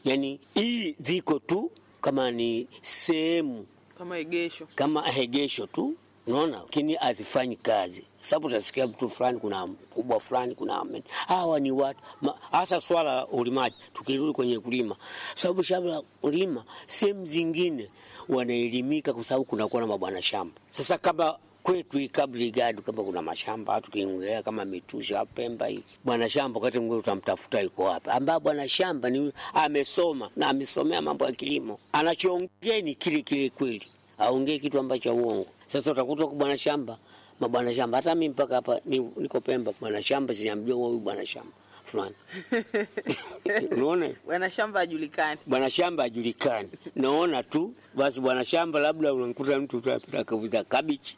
yani hii ziko tu kama ni sehemu kama egesho kama egesho tu, unaona, lakini hazifanyi kazi, sababu utasikia mtu fulani, kuna mkubwa fulani, kuna amen. Hawa ni watu ma- hasa swala la ulimaji. Tukirudi kwenye kulima, sababu shamba la kulima sehemu zingine wanaelimika, kwa sababu kunakuwa na mabwana shamba. Sasa kama kwetu hii Kabrigadu kama kuna mashamba tukiongelea kama Mitusha Pemba hii, bwana shamba wakati mwingine utamtafuta yuko wapi, ambaye bwana shamba ni huyu amesoma na amesomea mambo ya kilimo, anachoongea ni kile kile kweli, aongee kitu ambacho uongo. Sasa utakuta kwa bwana shamba mabwana shamba, hata mimi mpaka hapa ni- niko Pemba, bwana shamba sijamjua huyu bwana shamba fulani unaona bwana shamba ajulikani. bwana shamba ajulikani, naona tu basi bwana shamba, labda unamkuta mtu tu apita akiuza kabichi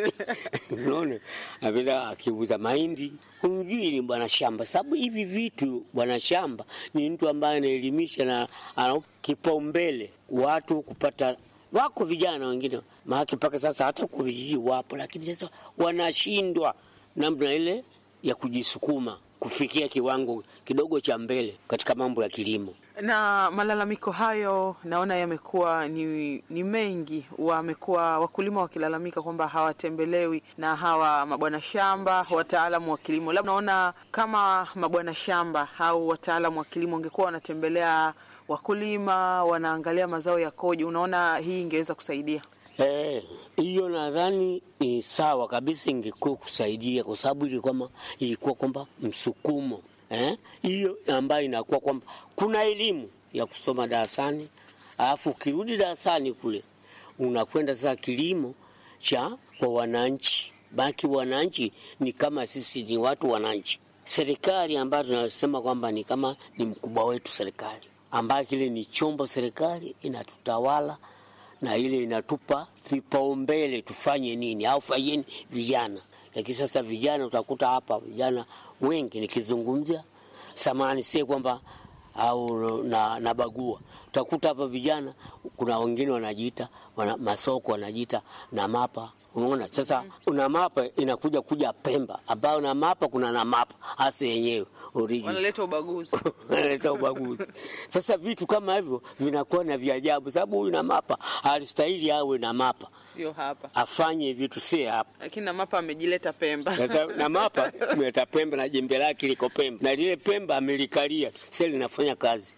unaona, apita akiuza mahindi, humjui ni bwana shamba, sababu hivi vitu bwana shamba ni mtu ambaye anaelimisha na ana kipaumbele watu kupata wako vijana wengine maake mpaka sasa hata kwa vijiji wapo, lakini sasa wanashindwa namna ile ya kujisukuma kufikia kiwango kidogo cha mbele katika mambo ya kilimo. Na malalamiko hayo naona yamekuwa ni, ni mengi. Wamekuwa wakulima wakilalamika kwamba hawatembelewi na hawa mabwana shamba, wataalamu wa kilimo. Labda naona kama mabwana shamba au wataalamu wa kilimo wangekuwa wanatembelea wakulima, wanaangalia mazao yakoje, unaona hii ingeweza kusaidia. Eh, hiyo nadhani ni sawa kabisa, ingekuwa kusaidia kwa sababu ilikuwa ma- ilikuwa kwamba msukumo eh, hiyo ambayo inakuwa kwamba kuna elimu ya kusoma darasani, alafu ukirudi darasani kule unakwenda sasa kilimo cha kwa wananchi. Baki wananchi ni kama sisi ni watu wananchi, serikali ambayo tunasema kwamba ni kama ni mkubwa wetu serikali, ambayo kile ni chombo serikali inatutawala na ile inatupa vipaumbele tufanye nini au fanyeni vijana. Lakini sasa vijana utakuta hapa vijana wengi nikizungumzia samani, sie kwamba au na, na bagua utakuta hapa vijana, kuna wengine wanajiita wana, masoko wanajiita na mapa Unaona sasa, una mapa inakuja kuja Pemba, ambayo na mapa kuna na mapa hasa yenyewe original Wanaleta ubaguzi. analeta ubaguzi. Sasa vitu kama hivyo vinakuwa na vya ajabu, sababu huyu na mapa alistahili awe na mapa Sio hapa, afanye vitu, si hapa. lakini na mapa amejileta Pemba. Sasa na mapa mleta Pemba na jembe lake liko Pemba na lile Pemba amelikalia, sasa linafanya kazi.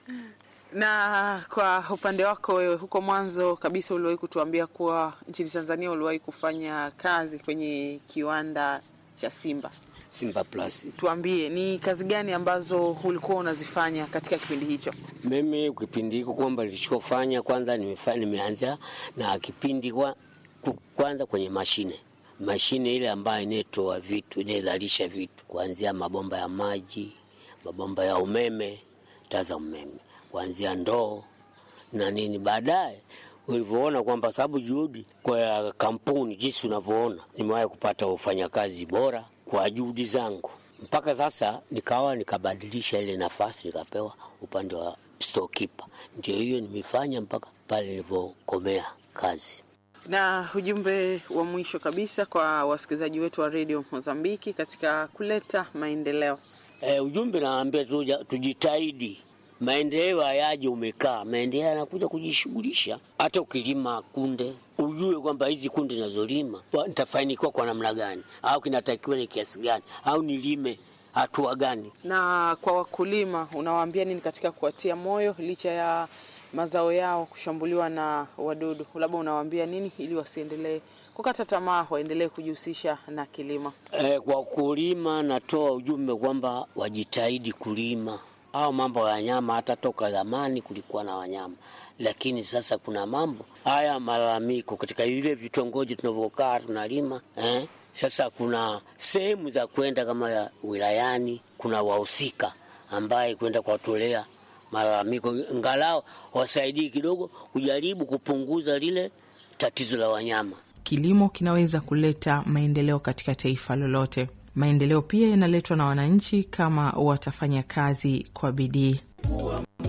Na kwa upande wako wewe, huko mwanzo kabisa uliwahi kutuambia kuwa nchini Tanzania uliwahi kufanya kazi kwenye kiwanda cha Simba. Simba Plus. Tuambie ni kazi gani ambazo ulikuwa unazifanya katika kipindi hicho? Mimi kipindi hiko kwamba nilichofanya kwanza, nimefanya nimeanza na kipindi kwa, ku- kwanza kwenye mashine mashine ile ambayo inatoa vitu inayozalisha vitu kuanzia mabomba ya maji, mabomba ya umeme, taa za umeme, kuanzia ndoo na nini. Baadaye ulivyoona kwamba sababu juhudi kwa kampuni jinsi unavyoona, nimewahi kupata ufanyakazi bora kwa juhudi zangu, mpaka sasa nikawa nikabadilisha ile nafasi nikapewa upande wa storekeeper. Ndio hiyo nimefanya mpaka pale nilivyokomea kazi. Na ujumbe wa mwisho kabisa kwa wasikilizaji wetu wa redio Mozambiki katika kuleta maendeleo. E, ujumbe naambia tuja, tujitahidi. Maendeleo hayaji umekaa, maendeleo yanakuja kujishughulisha. Hata ukilima kunde, ujue kwamba hizi kunde nazolima wa- nitafanikiwa kwa namna gani, au kinatakiwa ni kiasi gani, au nilime hatua gani. Na kwa wakulima unawaambia nini katika kuwatia moyo licha ya mazao yao kushambuliwa na wadudu? Labda unawaambia nini ili wasiendelee kukata tamaa, waendelee kujihusisha na kilimo? E, kwa kulima natoa ujumbe kwamba wajitahidi kulima au mambo ya wanyama. Hata toka zamani kulikuwa na wanyama, lakini sasa kuna mambo haya malalamiko katika vile vitongoji tunavyokaa tunalima eh? Sasa kuna sehemu za kwenda kama ya wilayani, kuna wahusika ambaye kwenda kuwatolea malalamiko, ngalao wasaidii kidogo kujaribu kupunguza lile tatizo la wanyama. Kilimo kinaweza kuleta maendeleo katika taifa lolote. Maendeleo pia yanaletwa na wananchi kama watafanya kazi kwa bidii.